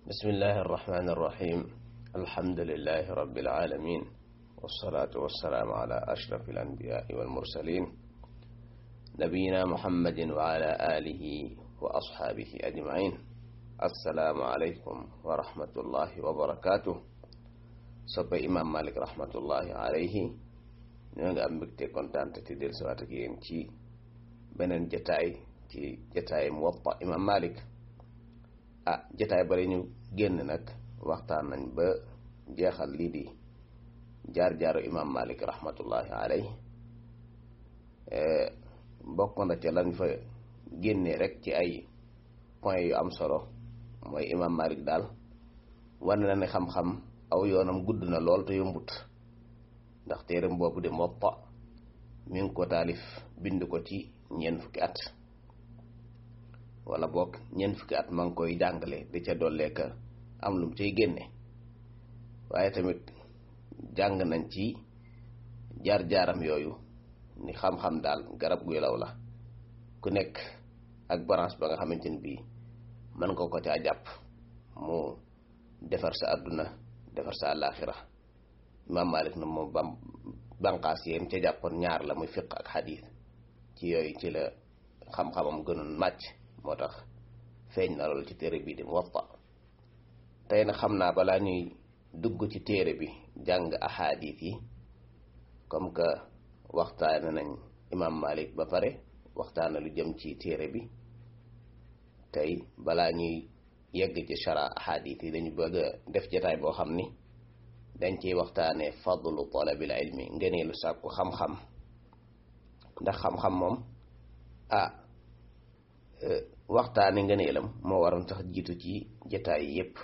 بسم الله الرحمن الرحيم الحمد لله رب العالمين والصلاة والسلام على أشرف الأنبياء والمرسلين نبينا محمد وعلى آله وأصحابه أجمعين السلام عليكم ورحمة الله وبركاته soppe imam malik rahmatullahi alayhi ñoo nga am mbégte kontaan te del siwaat ak yéen ci beneen jataay ci jataay muwatta imam malik ah jataay bari ñu génn nag waxtaan nañ ba jeexal lii di jaar-jaaru imam malik rahmatullahi alayhi bokk na ca lañ fa génnee rek ci ay point yu am solo mooy imam malik daal wane na ne xam-xam aw yoonam gudd na lool te yombut ndax téeram boobu di Muwatta mi ngi ko taalif bind ko ci ñeent fukki at wala boog ñeent fukki at ma ngi koy jàngale di ca dolleeka am lum cay génne waaye tamit jàng nañ ci jaar-jaaram yooyu ni xam-xam daal garab guy law la ku nekk ak branche ba nga xamante ni bii mën nga ko caa jàpp mu defar sa àdduna defar sa àllaaxira imaam Malik na moom bam banqaas yéen ca jàppoon ñaar la muy fiq ak xadiis ci yooyu ci la xam-xamam gënoon màcc moo tax feeñ na loolu ci téere bi di Muwatta tey na xam naa balaa ñuy dugg ci téere bi jàng ahadis yi comme que waxtaane nañ imaam Malik ba pare waxtaane lu jëm ci téere bi tey balaa ñuy yegg ci shara ahadis yi dañu bëgg a def jataay boo xam ni dañ ciy waxtaanee fadlu talabil ilmi ngëneelu sàkku xam-xam ndax xam-xam moom ah waxtaane ngëneelam moo waroon sax jiitu ci jataay yi yépp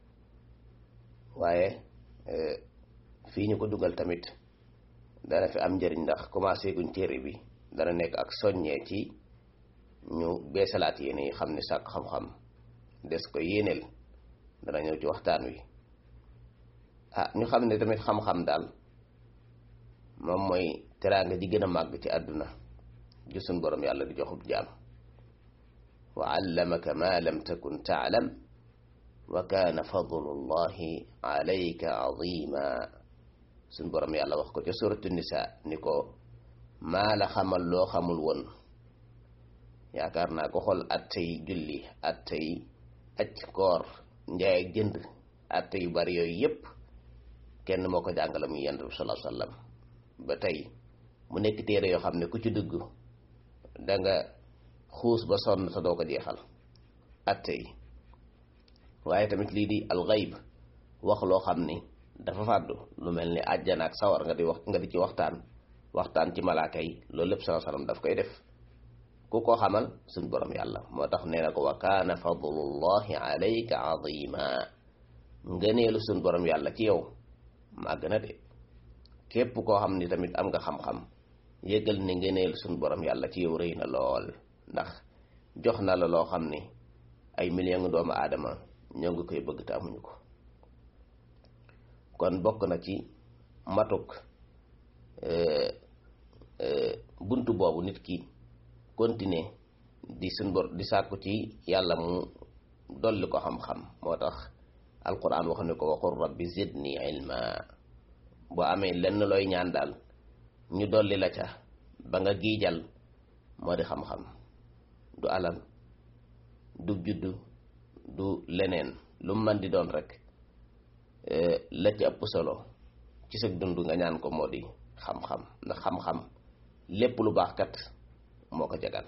waaye fii ñu ko dugal tamit dana fi am njëriñ ndax commencé guñ téere bi dana nekk ak soññee ci ñu beesalaat yéene yi xam ne sàkk xam-xam des ko yéeneel dana ñëw ci waxtaan wi ah ñu xam ne tamit xam-xam daal moom mooy teraanga di gën a màgg ci àdduna ju suñ borom yàlla di joxub jaam wa allamaka ma lam takun taalam wa kaana fadlullahi alayka azima suñ borom yàlla wax ko ca suratu nisa ni ko maa la xamal loo xamul woon yaakaar naa ko xool attey julli attey aj koor njaay ak jënd atte yu bari yooyu yépp kenn moo ko jàngale muy yonent bi sallallahu alayhi wasallam ba tey mu nekk téere yoo xam ne ku ci dugg da nga xuus ba sonn te doo ko jeexal atte yi waaye tamit lii di alxayb wax loo xam ni dafa fàddu lu mel ni àjjana ak sawar nga di wax nga di ci waxtaan waxtaan ci malaaka yi loolu lépp sallallahu alayhi wasallam daf koy def ku ko xamal suñ borom yàlla moo tax nee na ko wa kaana fadlullahi alayka azima ngëneelu suñ borom yàlla ci yow màgg na de képp koo xam ni tamit am nga xam-xam yëgal ni ngëneelu suñ borom yàlla ci yow rëy na lool ndax jox na la loo xam ni ay million doomu aadama ñoo ngi koy bëgg te amuñu ko kon bokk na ci matuk buntu boobu nit ki continuer di suñ bor di sàkku ci yàlla mu dolli ko xam-xam moo tax alquran wax ne ko waxul rabbi zidni ilma boo amee lenn looy ñaan daal ñu dolli la ca ba nga giijal moo di xam-xam du alal du juddu du leneen lu mën di doon rek la ci ëpp solo ci sa dund nga ñaan ko moo di xam-xam ndax xam-xam lépp lu baax kat moo ko jagal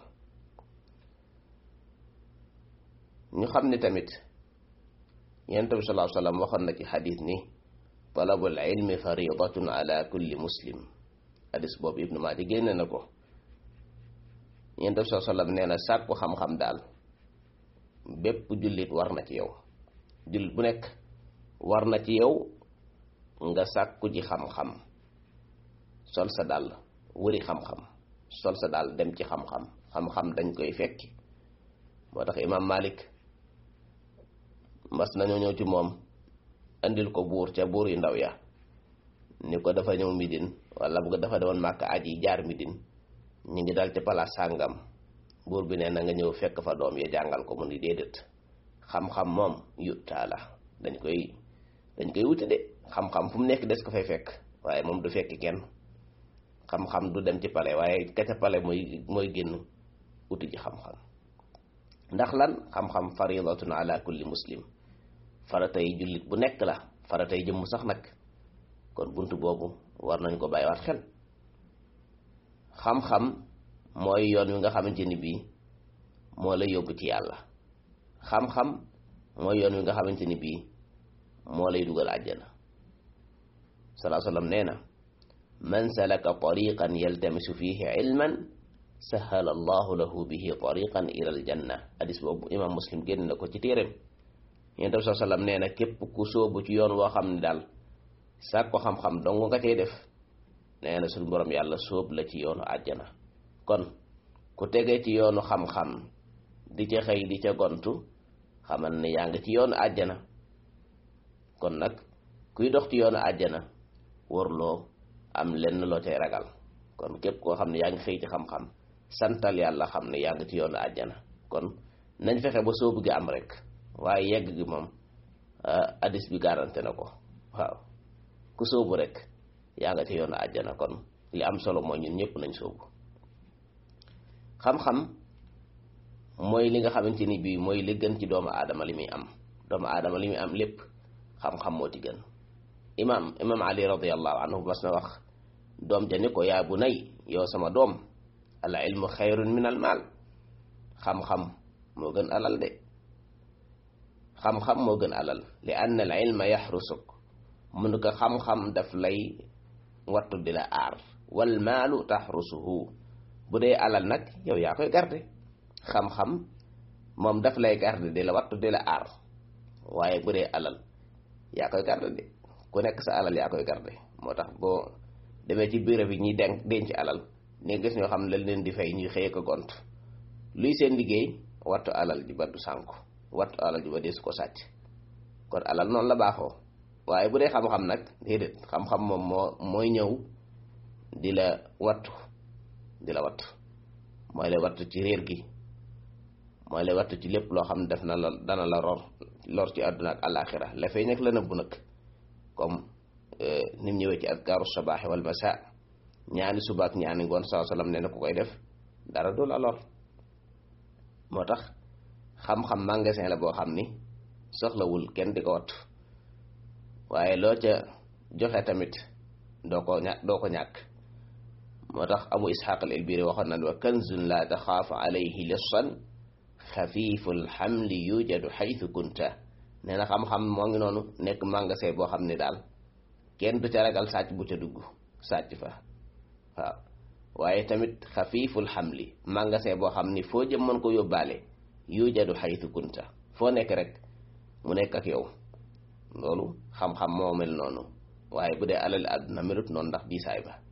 ñu xam ne tamit yonent bi sallallahu alayhi wasallam waxoon na ci xadis ni talabul ilmi faridatun ala kulli muslim xadis boobu ibnu Maaja génne na ko yonent bi sallallahu alayhi wasallam nee na sàkku xam-xam daal bépp jullit war na ci yow jullit bu nekk war na ci yow nga sàkku ji xam-xam sol sa dàll wëri xam-xam sol sa daal dem ci xam-xam xam-xam dañ koy fekki moo tax imaam Malik mas nañoo ñëw ci moom andil ko buur ca buur yu ndaw ya ni ko dafa ñëw midin wala bu ko dafa demoon màkk aji jaar midin ñu ngi dal ci palaas sàngam buur bi nee na nga ñëw fekk fa doom ya jàngal ko mu ni déedéet xam-xam moom yuttaa la dañ koy dañ koy wuti de xam-xam fu mu nekk des ko fay fekk waaye moom du fekk kenn xam-xam du dem ci pale waaye ka ca pale mooy mooy génn wuti ji xam-xam ndax lan xam-xam faridatun ala kulli muslim faratay jullit bu nekk la faratay jëmm sax nag kon bunt boobu war nañ ko bàyyiwaat xel xam-xam mooy yoon wi nga xamante ni bii moo la yóbbu ci yàlla xam-xam mooy yoon wi nga xamante ni bii moo lay dugal àjjana salaa sallam nee na man salaka tariqan yaltamisu fihi ilman sahala allahu lahu bihi tariqan ila aljanna hadis boobu imam muslim génn na ko ci téeréem yéen tam saa sallam nee na képp ku sóobu ci yoon woo xam ne daal sàkk ko xam-xam dong nga cay def nee na suñu borom yàlla sóob la ci yoonu àjjana kon ku tegee ci yoonu xam-xam di ca xëy di ca gontu xamal ne yaa ngi ci yoonu àjjana kon nag kuy dox ci yoonu àjjana warloo am lenn loo cay ragal kon képp koo xam ne yaa ngi xëy ci xam-xam santal yàlla xam ne yaa ngi ci yoonu àjjana kon nañ fexe ba sóobu gi am rek waaye yegg gi moom hadis bi garanté na ko waaw ku sóobu rek yaa nga ci yoonu àjjana kon li am solo mooy ñun ñëpp nañ sóobu xam-xam mooy li nga xamante ni bii mooy li gën ci doomu aadama li muy am doomu aadama li muy am lépp xam-xam moo ci gën imam imam ali radiallahu anhu mas na wax doom ja ni ko yaa bu nay yow sama doom al ilmu xayrun min al maal xam-xam moo gën alal de xam-xam moo gën alal li ann al ilma yaxrusuk mun ko xam-xam daf lay wattu di la aar wal maalu taxrusuhu bu dee alal nag yow yaa koy garde xam-xam moom daf lay garde di la wattu di la aar waaye bu dee alal yaa koy garde de ku nekk sa alal yaa koy garde moo tax boo demee ci bureau bi ñuy denc denc alal ni gis ñoo xam ne lañ leen di fay ñuy xëye ko gont luy seen liggéey wattu alal ji ba du sànku wattu alal ji ba dee su ko sàcc kon alal noonu la baaxoo waaye bu dee xam-xam nag déedéet xam-xam moom moo mooy ñëw di la wattu di la wattu mooy lay wattu ci réer gi mooy lay wattu ci lépp loo xam ne def na la dana la lor lor ci àdduna ak àllaaxira la fay nekk la nëbbu nag comme nim ñëwee ci adkaaru sabaaxi wal masa ñaani suba ak ñaani ngoon saa sallam nee na ku koy def dara du la lor moo tax xam-xam magasin la boo xam ni soxlawul kenn di ko wattu waaye loo ca joxe tamit doo ko ña doo ko ñàkk moo tax abu isxaq al ilbiri waxoon nan wa kanzun la taxaafu alayhi lissan xafiifu lxamli yujadu xaytu kunta nee na xam-xam moo ngi noonu nekk magasin boo xam ne daal kenn du ca ragal sàcc bu ca dugg sàcc fa waaw waaye tamit xafiiful xamli magasin boo xam ni foo jëm mën ko yóbbaale yujadu xaytu kunta foo nekk rek mu nekk ak yow loolu xam-xam moo mel noonu waaye bu dee alal àdduna melut noonu ndax diisaay ba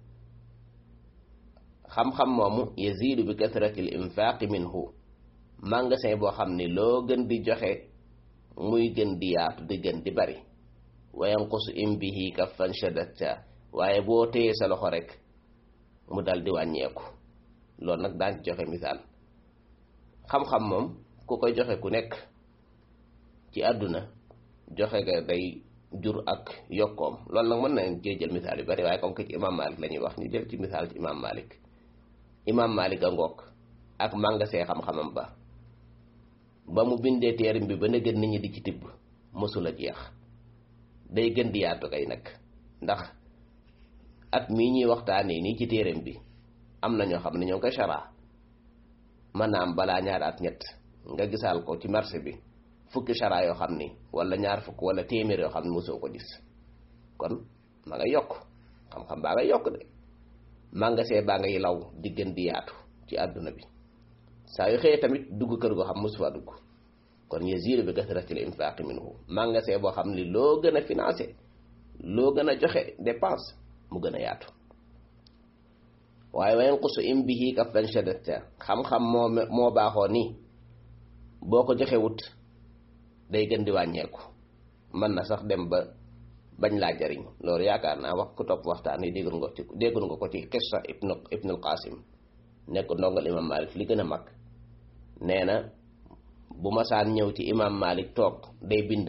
xam-xam moomu yazidu bi kasrati l infaqi minhu magasin boo xam ni loo gën di joxe muy gën di yaatu di gën di bari wa yanqusu in bihi kaffan shadatta waaye boo téyee sa loxo rek mu dal di wàññeeku loolu nag daan ci joxe misaal xam-xam moom ku koy joxe ku nekk ci àdduna joxe ga day jur ak yokkoom loolu nag mën nañ cee jël misaal yu bari waaye comme que ci imam malik la ñuy wax ñu jël ci misaal ci imam malik imam malik a ngoog ak màngasee xam-xamam ba ba mu bindee téerim bi ba na gën nit ñi di ci tibb mësul a jeex day gën di yaatu kay nag ndax at mii ñuy waxtaanee nii ci téerim bi am na ñoo xam ne ñoo ngi koy chara mën naa am balaa ñaari at ñett nga gisaal ko ci marché bi fukki chara yoo xam ni wala ñaar fukk wala téeméer yoo xam ne mosoo ko gis kon ma nga yokk xam-xam baa nga yokk de magasin baa ngay law di gën di yaatu ci àdduna bi saa yu xëyee tamit dugg kër goo xam mosu faa dugg kon yaziidu bi kasratil infaaqi minhu magasin boo xam ni loo gën a financé loo gën a joxe dépense mu gën a yaatu waaye wa yanqusu in bihi kaffan shadatta xam-xam moo moo baaxoo nii boo ko joxe wut day gën di wàññeeku mën na sax dem ba bañ laa jariñ loolu yaakaar naa wax ku topp waxtaan yi déggoon nga ci déggoon nga ko ci qissa ibnu ibnul qasim nekk ndongal imam malik li gën a mag nee na bu masaan ñëw ci imam Malik toog day bind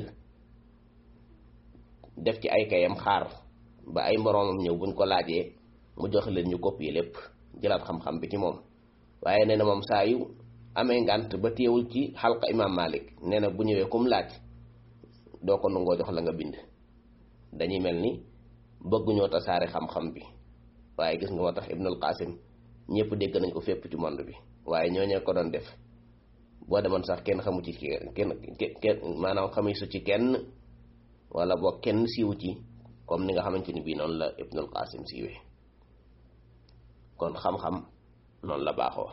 def ci ay kayam xaar ba ay moroomam ñëw buñ ko laajee mu jox leen ñu copier lépp jëlaat xam-xam bi ci moom waaye nee na moom saa yu amee ngànt ba téewul ci xalqa imam Malik nee na bu ñëwee kum laaj doo ko nangoo jox la nga bind dañuy mel ni bëgguñoo tasaare xam-xam bi waaye gis nga moo tax Ibnul Qasim ñëpp dégg nañ ko fépp ci monde bi waaye ñooñee ko doon def boo demoon sax kenn xamu ci kenn kenn maanaam xamuy su ci kenn wala boo kenn siiwu ci comme ni nga xamante ni bii noonu la Ibnul Qasim siiwee kon xam-xam noonu la baaxoo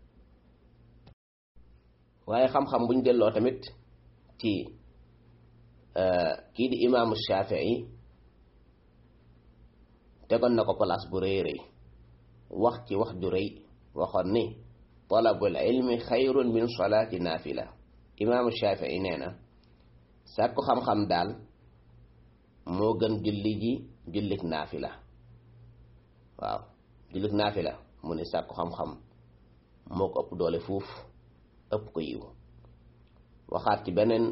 waaye xam-xam buñ delloo tamit ci kii di imaamu Shafii tegoon na ko place bu rëy rëy wax ci wax ju rëy waxoon ni talabul ilmi xayrun min salaati naafila imaamu Shafii nee na sàkku xam-xam daal moo gën julli ji jullik naafila waaw jullik naafila mu ne sàkku xam-xam moo ko ëpp doole fuuf ëpp ko yiw waxaat ci beneen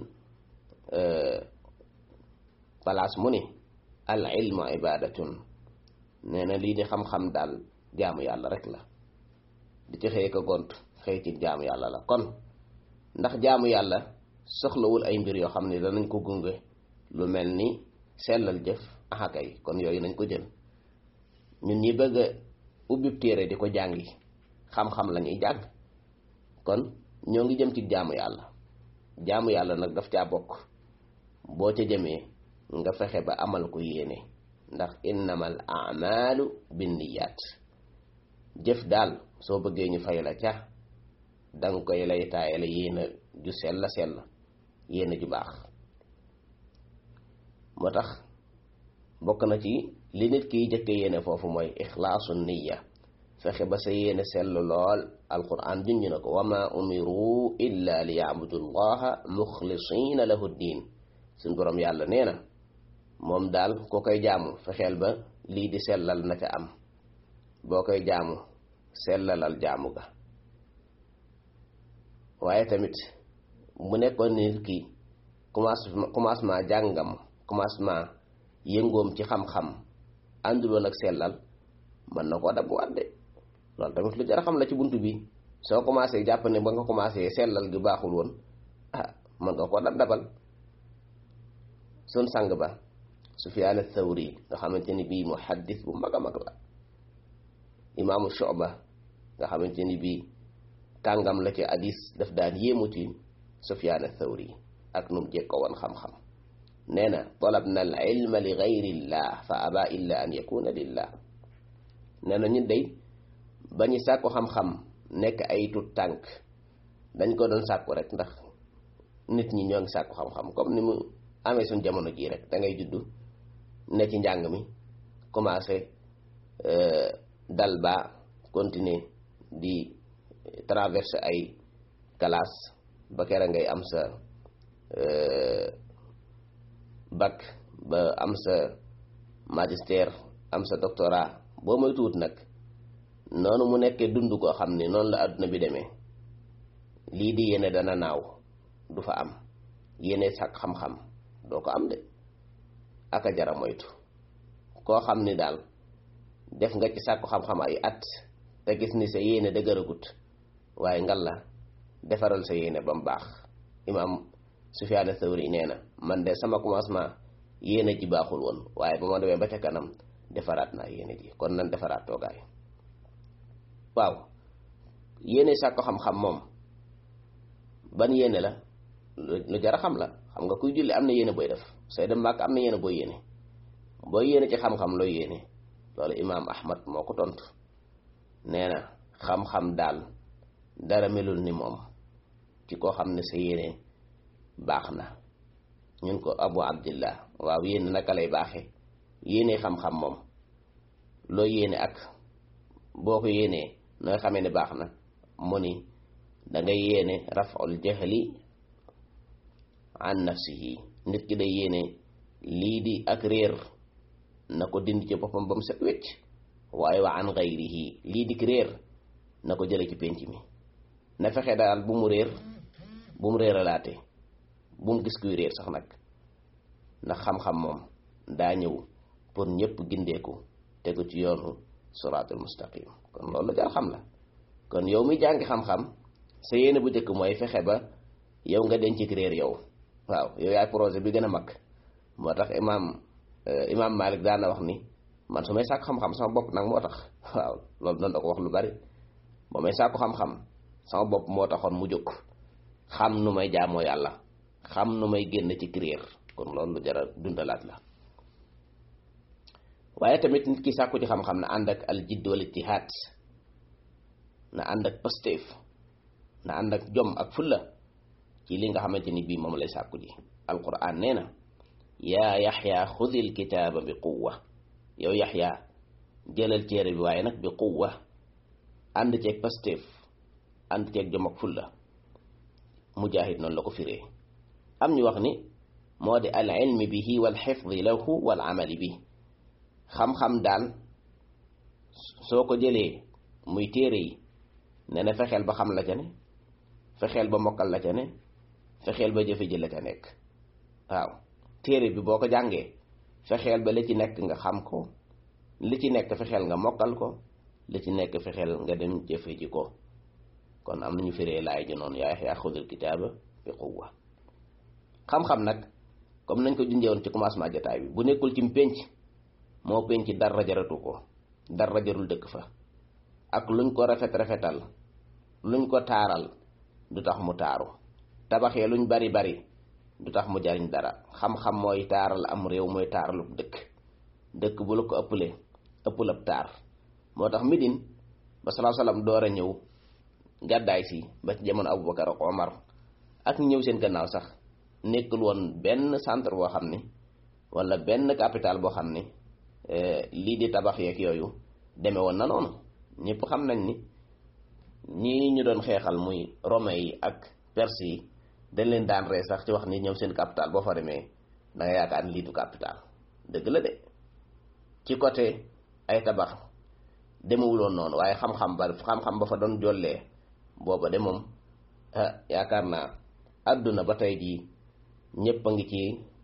place mu ni al ilmu ibadatun nee na lii di xam-xam daal jaamu yàlla rek la di ci xëy ko gont xëy ci jaamu yàlla la kon ndax jaamu yàlla soxlawul ay mbir yoo xam ne danañ ko gunge lu mel ni sellal jëf axakay kon yooyu nañ ko jël ñun ñi bëgg a ubbib téere di ko jàngi xam-xam la ñuy jàng kon ñoo ngi jëm ci jaamu yàlla jaamu yàlla nag daf caa bokk boo ca jëmee nga fexe ba amal ko yéene ndax innamal amalu binniyaat jëf daal soo bëggee ñu fay la ca danga koy lay taayale yéena ju sell sell yéena ju baax moo tax bokk na ci li nit kiy jëkke yéene foofu mooy ixlaasu niya fexe ba sa yéene sell lool alquran junj na ko wama umiru illa li yaabudu llaha muxlisina lahu diin suñ boroom yàlla nee na moom daal koo koy jaamu fexeel ba lii di sellal na ca am boo koy jaamu sellalal jaamu ga waaye tamit mu nekkoon nit ki commencement commencement jàngam commencement yëngoom ci xam-xam ànduloon ak sellal mën na koo dab waat de loolu tamit lu jar a xam la ci bunt bi soo commencé jàpp ne ba nga commencé sellal gi baaxul woon ah mën nga koo dab dabal sun sang ba Sufyaan Athawri nga xamante ni bii muhaddis bu mag a mag la imaamu Shu'ba nga xamante ni bii kàngam la ci hadis daf daan yéemu ci Sufyaan Athawri ak num jekko woon xam-xam nee na talabna al ilma li gayrillah fa aba illa an yakuna lillah nee na ñun day ba ñu sàkku xam-xam nekk ay tut tànk dañ ko doon sàkku rek ndax nit ñi ñoo ngi sàkku xam-xam comme ni mu amee suñ jamono jii rek da ngay juddu ne ci njàng mi commencé dal ba continuer di traverser ay classe ba kera ngay am sa bac ba am sa magistère am sa doctorat boo moy tuut nag noonu mu nekkee dund koo xam ne noonu la àdduna bi demee lii di yéene dana naaw du fa am yéene sàkk xam-xam doo ko am de aka jara moytu koo xam ni daal def nga ci sàkku xam-xam ay at te gis ni sa yéene dëgëragut waaye ngal la defaral sa yéene ba mu baax imaam Sufyaan Thawri nee na man de sama commencement yéene ji baaxul woon waaye ba ma demee ba ca kanam defaraat naa yéene ji kon nan defaraat toogaay waaw yéene sàkku xam-xam moom ban yéene la lu jar a xam la xam nga kuy julli am na yéene booy def sooy dem màkk am na yéene booy yéene booy yéene ci xam-xam looy yéene loolu imaam ahmad moo ko tontu nee na xam-xam daal dara melul ni moom ci koo xam ne sa yéene baax na ñun ko abu abdillah waaw yéene naka lay baaxe yéene xam-xam moom loo yéene ak boo ko yéenee nooy xamee ne baax na mu ni da ngay yéene raful jahli an nafsihi nit ki day yéene lii di ak réer na ko dindi ci boppam ba mu set wecc waaye wa an gayrihi lii di réer na ko jële ci pénc mi na fexe daal bu mu réer bu mu réeralaate bu mu gis kuy réer sax nag ndax xam-xam moom daa ñëw pour ñëpp gindeeku tegu ci yoonu siraatul mustaqim kon loolu la jar xam la kon yow mi jàngi xam-xam sa yéene bu njëkk mooy fexe ba yow nga denc ci réer yow waaw yow yaay projet bi gën a mag moo tax imaam imaam Malik daana wax ni man su may sàkk xam-xam sama bopp nag moo tax waaw loolu doon da ko wax lu bari ba may sàkku xam-xam sama bopp moo taxoon mu jóg xam nu may jaamoo yàlla xam nu may génn ci réer kon loolu lu jara dundalaat la waaye tamit nit ki sàkku ci xam-xam na ànd ak al jidd wal ijtihaad na ànd ak pasteef na ànd ak jom ak fulla ci li nga xamante ni bii moom lay sàkku ji alquran nee na yaa yaxya xudil kitaaba bi quwwa yow yaxya jëlal téere bi waaye nag bi quwwa ànd ceeg pasteef ànd ceeg jom ak fulla mujaahid noonu la ko firee am ñu wax ni moo di al ilmi bihi wal xifdi lahu wal amali bi xam-xam daal soo ko jëlee muy téere yi ne na fexeel ba xam la ca ne fexeel ba mokkal la ca ne fexeel ba jëfe ji la ca nekk waaw téere bi boo ko jàngee fexeel ba li ci nekk nga xam ko li ci nekk fexeel nga mokkal ko li ci nekk fexeel nga dem jëfe ji ko kon am nañu firee laay ji noonu yaa yaa xudul kitaaba bi quwwa xam-xam nag comme nañ ko junjewoon ci commencement jotaay bi bu nekkul ci pénc moo pénc dara jaratu ko dara jarul dëkk fa ak luñ ko rafet rafetal luñ ko taaral du tax mu taaru tabaxee luñ bari bari du tax mu jariñ dara xam-xam mooy taaral am réew mooy taaralub dëkk dëkk bu la ko ëppalee ëppal ab taar moo tax midin ba salaa salaam door a ñëw gàddaay si ba ci jamono Abubakar ak Omar ak ñëw seen gannaaw sax nekkul woon benn centre boo xam ne wala benn capital boo xam ne lii di tabax yeeg yooyu demee woon na noonu ñëpp xam nañ ni ñii ñu doon xeexal muy romain yi ak perse yi dañ leen daan ree sax ci wax ni ñëw seen capital boo fa demee da nga yaakaar ni lii du capital dëgg la de ci côté ay tabax demewuloon noonu waaye xam-xam ba xam-xam ba fa doon jollee booba de moom ah yaakaar naa àdduna ba tey jii ñëpp a ngi ci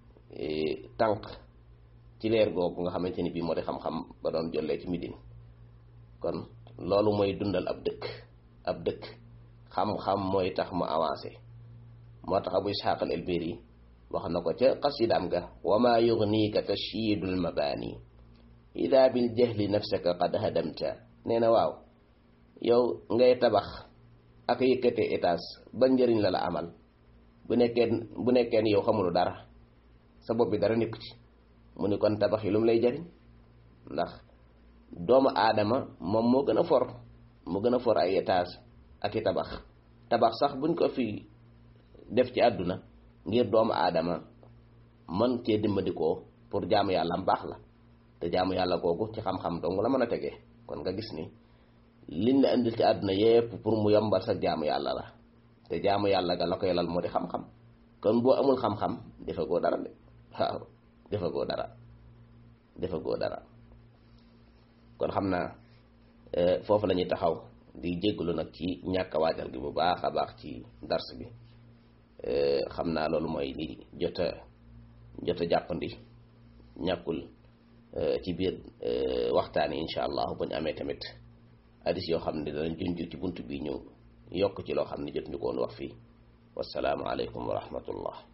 tànk ci leer googu nga xamante ni bii moo di xam-xam ba doon jollee ci midin kon loolu mooy dundal ab dëkk ab dëkk xam-xam mooy tax mu avancé moo tax abu isxaq al elbiri wax na ko ca xasidaam ga wa ma yugniika tashyidul mabaani ida bil jahli nafsaka qad hadamta nee na waaw yow ngay tabax ak yëkkatee étage ba njëriñ la la amal bu nekkee bu nekkee ni yow xamulu dara sa bopp bi dara nekku ci mu ni kon tabax yi lu mu lay jariñ ndax doomu aadama moom moo gën a for moo gën a for ay étage ak i tabax tabax sax buñ ko fi def ci àdduna ngir doomu aadama mën cee dimbandikoo pour jaamu yàlla am baax la te jaamu yàlla googu ci xam-xam dong la mën a tegee kon nga gis ni liñ la indil ci àdduna yépp pour mu yombal sa jaamu yàlla la te jaamu yàlla ga la koy lal moo di xam-xam kon boo amul xam-xam defe goo dara de waaw defe goo dara defe goo dara kon xam naa foofu la ñuy taxaw di jégalu nag ci ñàkk a waajal gi bu baax a baax ci dars bi xam naa loolu mooy li jot a jot a jàppandi ñàkkul ci biir waxtaan yi incha allah bu ñu amee tamit hadis yoo xam ne danañ junj ci bunt bi ñu yokk ci loo xam ne jot ñu ko woon wax fii wasalaamu aleykum wa rahmatullah